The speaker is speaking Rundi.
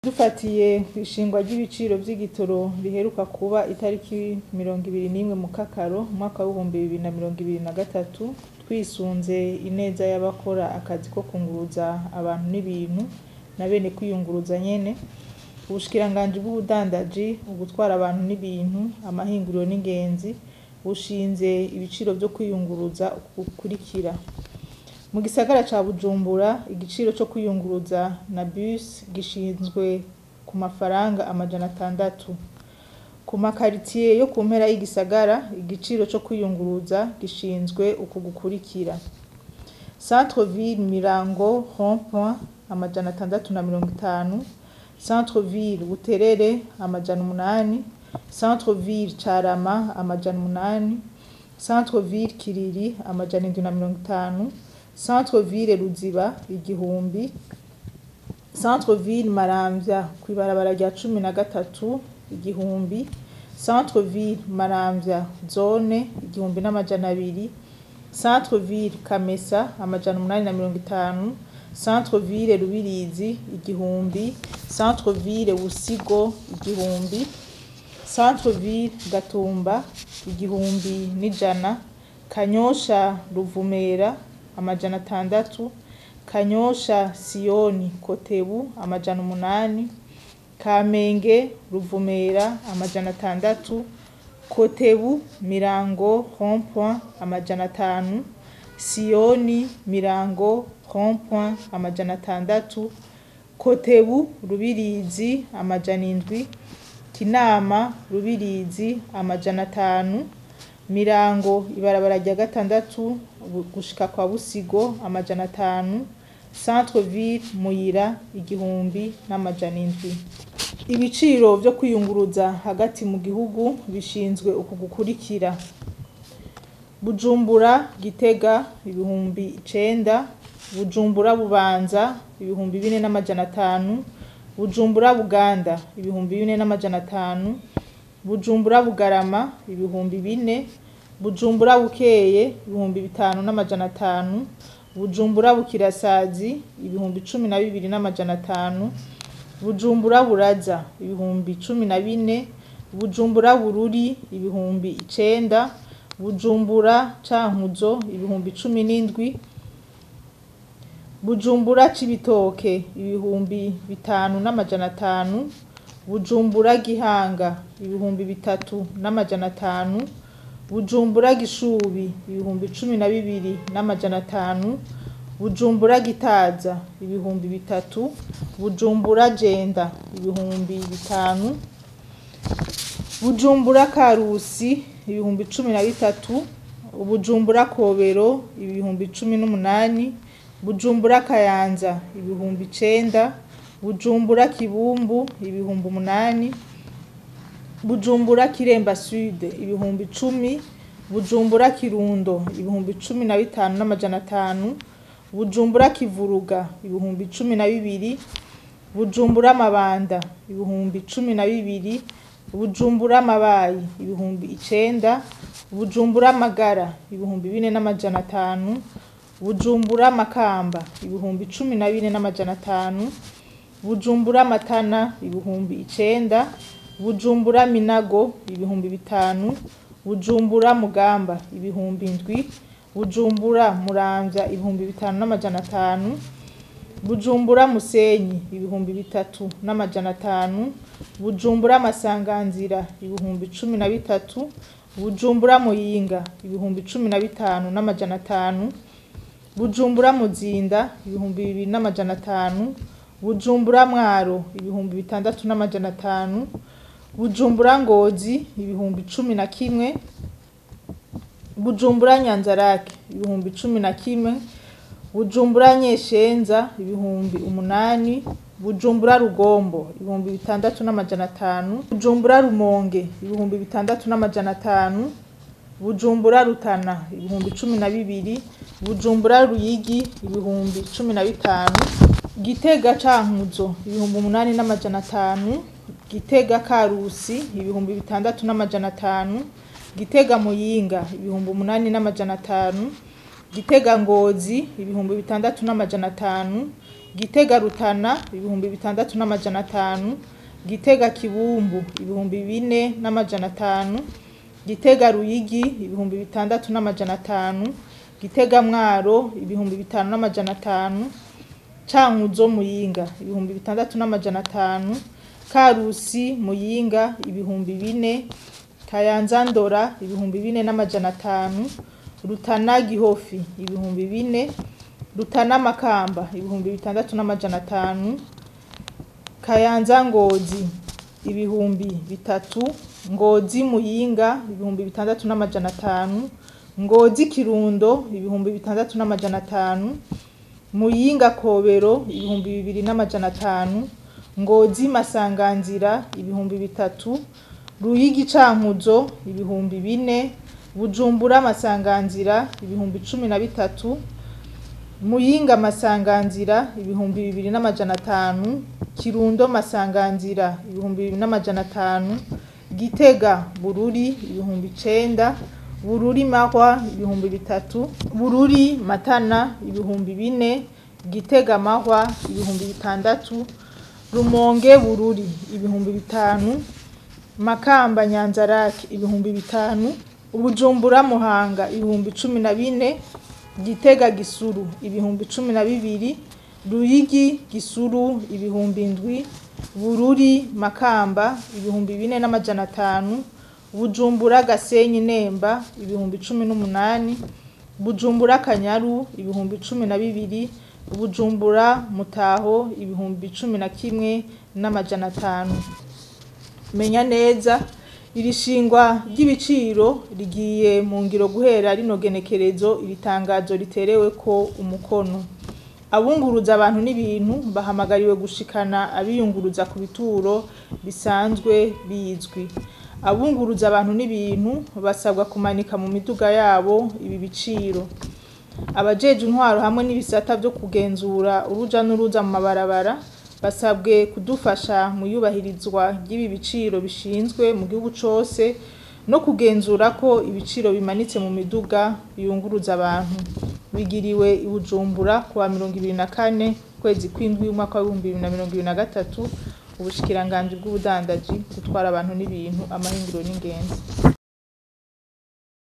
dufatiye kw'ishingwa ry'ibiciro vy'igitoro riheruka kuba itariki mirongo ibiri n'imwe mu kakaro umwaka w'ibihumbi bibiri na mirongo ibiri na gatatu twisunze ineza y'abakora akazi ko kunguruza abantu n'ibintu na bene kwiyunguruza nyene ubushikiranganji bw'ubudandaji ugutwara abantu n'ibintu amahinguriro n'ingenzi bushinze ibiciro vyo kwiyunguruza gukurikira mu gisagara ca bujumbura igiciro co kwiyunguruza na bus gishinzwe ku mafaranga amajana atandatu ku makaritiye yo ku mpera y'igisagara igiciro co kwiyunguruza gishinzwe uku gukurikira centre ville mirango rond point amajana atandatu na mirongo itanu centre ville buterere amajana umunani centre ville carama amajana umunani centre ville kiriri amajana indwi na mirongo itanu centre ville ruziba igihumbi centre ville maramvya kw'ibarabara rya cumi na gatatu igihumbi centre ville maramvya zone igihumbi n'amajana abiri centre ville kamesa amajana umunani na mirongo itanu centre ville rubirizi igihumbi centre ville busigo igihumbi centre ville gatumba igihumbi n'ijana kanyosha ruvumera amajana atandatu kanyosha siyoni kotebu amajana umunani kamenge ruvumera amajana atandatu kotebu mirango rond point amajana atanu siyoni mirango rond point amajana atandatu kotebu rubirizi amajana indwi kinama rubirizi amajana atanu mirango ibarabara rya gatandatu gushika kwa busigo amajana atanu centre ville muyira igihumbi n'amajana indwi ibiciro vyo kwiyunguruza hagati mu gihugu bishinzwe uku gukurikira bujumbura gitega ibihumbi icenda bujumbura bubanza ibihumbi bine n'amajana atanu bujumbura buganda ibihumbi bine n'amajana atanu bujumbura bugarama ibihumbi bine bujumbura bukeye ibihumbi bitanu n'amajana atanu bujumbura bukirasazi ibihumbi cumi na bibiri n'amajana atanu bujumbura buraza ibihumbi cumi na bine bujumbura bururi ibihumbi icenda bujumbura cankuzo ibihumbi cumi n'indwi bujumbura cibitoke ibihumbi bitanu n'amajana atanu bujumbura gihanga ibihumbi bitatu n'amajana atanu bujumbura gishubi ibihumbi cumi na bibiri n'amajana atanu bujumbura gitaza ibihumbi bitatu bujumbura jenda ibihumbi bitanu bujumbura karusi ibihumbi cumi na bitatu bujumbura kobero ibihumbi cumi n'umunani bujumbura kayanza ibihumbi icenda bujumbura kibumbu ibihumbi umunani bujumbura kiremba sud ibihumbi cumi bujumbura kirundo ibihumbi cumi na bitanu n'amajana atanu bujumbura kivuruga ibihumbi cumi na bibiri bujumbura mabanda ibihumbi cumi na bibiri bujumbura mabayi ibihumbi icenda bujumbura magara ibihumbi bine n'amajana atanu bujumbura makamba ibihumbi cumi na bine n'amajana atanu bujumbura matana ibihumbi icenda bujumbura minago ibihumbi bitanu bujumbura mugamba ibihumbi indwi bujumbura muramvya ibihumbi bitanu n'amajana atanu bujumbura musenyi ibihumbi bitatu n'amajana atanu bujumbura masanganzira ibihumbi cumi na bitatu bujumbura muyinga ibihumbi cumi na bitanu n'amajana atanu bujumbura muzinda ibihumbi bibiri n'amajana atanu bujumbura mwaro ibihumbi bitandatu n'amajana atanu bujumbura ngozi ibihumbi cumi na kimwe bujumbura nyanzarake ibihumbi cumi na kimwe bujumbura nyeshenza ibihumbi umunani bujumbura rugombo ibihumbi bitandatu n'amajana atanu bujumbura rumonge ibihumbi bitandatu n'amajana atanu bujumbura rutana ibihumbi cumi na bibiri bujumbura ruyigi ibihumbi cumi na bitanu gitega cankuzo ibihumbi umunani n'amajana atanu gitega karusi ibihumbi bitandatu n'amajana atanu gitega muyinga ibihumbi umunani n'amajana atanu gitega ngozi ibihumbi bitandatu n'amajana atanu gitega rutana ibihumbi bitandatu n'amajana atanu gitega kibumbu ibihumbi bine n'amajana atanu gitega ruyigi ibihumbi bitandatu n'amajana atanu gitega mwaro ibihumbi bitanu n'amajana atanu cankuzo muyinga ibihumbi bitandatu n'amajana atanu karusi muyinga ibihumbi bine kayanza ndora ibihumbi bine n'amajana atanu rutana gihofi ibihumbi bine rutana makamba ibihumbi bitandatu n'amajana atanu kayanza ngozi ibihumbi bitatu ngozi muyinga ibihumbi bitandatu n'amajana atanu ngozi kirundo ibihumbi bitandatu n'amajana atanu muyinga kobero ibihumbi bibiri n'amajana atanu ngozi masanganzira ibihumbi bitatu ruyigi cankuzo ibihumbi bine bujumbura masanganzira ibihumbi cumi na bitatu muyinga masanganzira ibihumbi bibiri n'amajana atanu kirundo masanganzira ibihumbi bibiri n'amajana atanu gitega bururi ibihumbi icenda bururi mahwa ibihumbi bitatu bururi matana ibihumbi bine gitega mahwa ibihumbi bitandatu rumonge bururi ibihumbi bitanu makamba nyanzarake ibihumbi bitanu ubujumbura muhanga ibihumbi cumi na bine gitega gisuru ibihumbi cumi na bibiri ruyigi gisuru ibihumbi ndwi bururi makamba ibihumbi bine n'amajana atanu bujumbura gasenyi nemba ibihumbi cumi n'umunani bujumbura kanyaru ibihumbi cumi na bibiri bujumbura mutaho ibihumbi cumi na kimwe n'amajana atanu menya neza iri shingwa ry'ibiciro rigiye mu ngiro guhera rino genekerezo iri tangazo riterewe ko umukono abunguruza abantu n'ibintu bahamagariwe gushikana abiyunguruza ku bituro bisanzwe bizwi abunguruza abantu n'ibintu basabwa kumanika mu miduga yabo ibi biciro abajeje intwaro hamwe n'ibisata byo kugenzura uruja n'uruza mu mabarabara basabwe kudufasha mu iyubahirizwa ry'ibi biciro bishinzwe mu gihugu cose no kugenzura ko ibiciro bimanitse mu miduga biyunguruza abantu bigiriwe i Bujumbura kuwa mirongo ibiri na kane kwezi kw'indwi umwaka w'ibihumbi bibiri na mirongo ibiri na gatatu ubushikiranganji bw'ubudandaji gutwara abantu n'ibintu amahinguro n'ingenzi